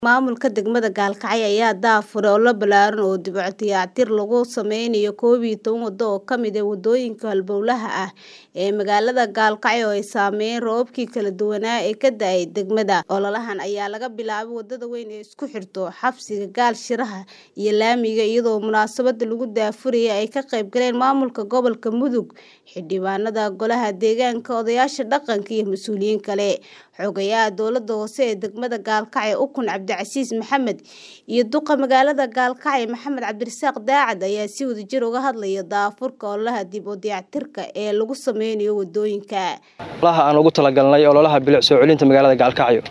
Maamulka degmada Gaalkacyo ayaa daahfuray olole ballaaran oo dib u dayactir lagu sameynayo koob iyo toban wado oo ka mid ah wadooyinka halbowlaha ah ee magaalada Gaalkacyo oo ay saameeyeen roobabkii kala duwanaa ee ka da'ay degmada. Ololahan ayaa laga bilaabay wadada weyn ee isku xirta xabsiga Gaal Shiraha iyo laamiga iyadoo munaasabada lagu daahfurayay ay ka qayb galeen maamulka gobolka Mudug, xildhibaanada golaha deegaanka, odayaasha dhaqanka iyo mas'uuliyiin kale. Xogayaha dowladda hoose ee degmada Gaalkacyo Ukun Cabdicasiis Maxamed iyo duqa magaalada Gaalkacyo Maxamed Cabdirasaaq Daacad ayaa si wadajir uga hadlaya daahfurka ololaha dib u dayactirka ee lagu sameynayo wadooyinka. ololaha aan ugu talagalnay ololaha bilic soo celinta magaalada Gaalkacyo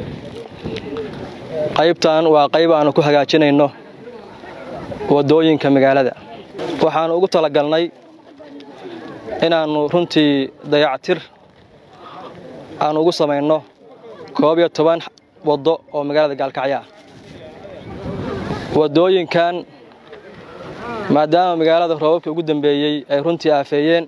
qaybtan waa qayb aan ku hagaajinayno wadooyinka magaalada waxaan ugu talagalnay inaannu runtii dayactir aan ugu samayno koob iyo toban waddo oo magaalada Gaalkacyo ah wadooyinkan maadaama magaalada roobabkii ugu dambeeyey ay runtii aafeeyeen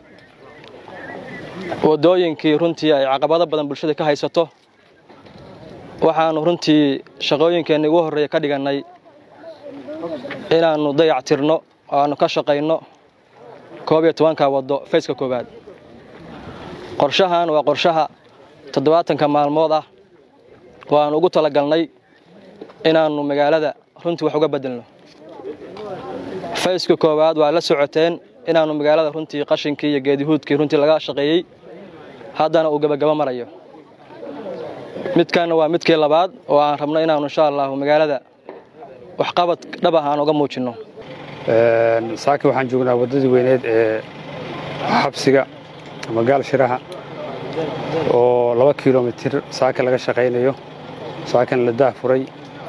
wadooyinkii runtii ay caqabado badan bulshada ka haysato waxaannu runtii shaqooyinkeenna ugu horreeya ka dhigannay inaannu dayactirno oo aannu ka shaqayno koob iyo tobanka waddo fayska koowaad qorshahan waa qorshaha toddobaatanka maalmood ah oo aannu ugu talagalnay inaannu magaalada runtii wax uga beddelno fayska koowaad waa la socoteen inaannu magaalada runtii qashinkii iyo geedihuudkii runtii laga shaqeeyey haddana uu gabagabo marayo midkanna waa midkii labaad oo aan rabno inaannu insha allahu magaalada waxqabad dhab ah aan uga muujinno saaki waxaan joognaa waddadii weyneed ee xabsiga ama gaal shiraha oo laba kilomitir saaka laga shaqaynayo saakana la daahfuray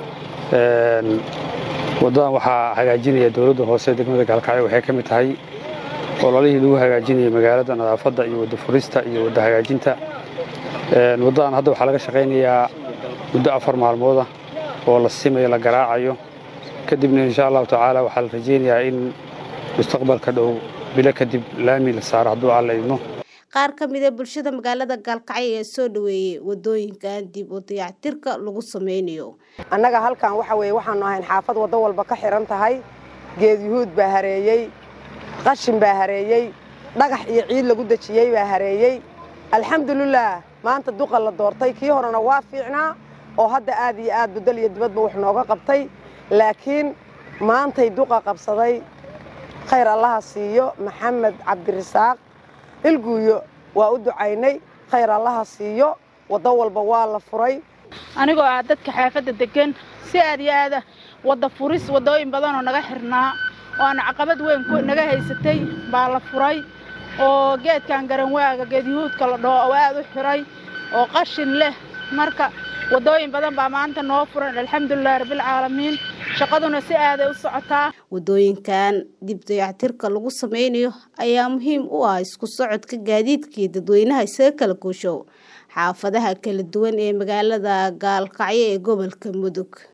waddadan waxaa hagaajinaya dowladda hoose degmada gaalkacyo waxay ka mid tahay ololihii lagu hagaajinayay magaalada nadaafadda iyo wadda furista iyo wadda hagaajinta waddadan hadda waxaa laga shaqaynayaa muddo afar maalmooda oo la simayo la garaacayo kadibna insha allahu tacaala waxaa la rajaynayaa in mustaqbalka dhow bilo kadib laami la saaro hadduu alla idmo qaar ka mid a bulshada magaalada Gaalkacyo ayaa soo dhaweeyay wadooyinkan dib u dayactirka lagu sameynayo annaga halkan waxa weeye waxaanu ahayn xaafad waddo walba ka xiran tahay geed yuhuud baa hareeyey qashin baa hareeyey dhagax iyo ciid lagu dejiyey baa hareeyey alxamdulilaah maanta duqa la doortay kii horena waa fiicnaa oo hadda aad iyo aad budal iyo dibadba wax nooga qabtay laakiin maantay duqa qabsaday khayr allaha siiyo maxamed cabdirasaaq ilguuyo waa u ducaynay khayr allaha siiyo waddo walba waa la furay anigoo ah dadka xaafadda deggan si aad iyo aada wadda furis waddooyin badanoo naga xirnaa oo aan caqabad weyn naga haysatay baa la furay oo geedkan garanwaaga geedyahuudka la dhaho oo aad u xiray oo qashin leh marka waddooyin badan baa maanta noo furan alxamdulilahi rabbilcaalamiin shaqaduna si aaday u socotaa wadooyinkan dib dayactirka lagu sameynayo ayaa muhiim u ah isku socodka gaadiidkii dadweynaha isaga kala goosho xaafadaha kala duwan ee magaalada gaalkacyo ee gobolka mudug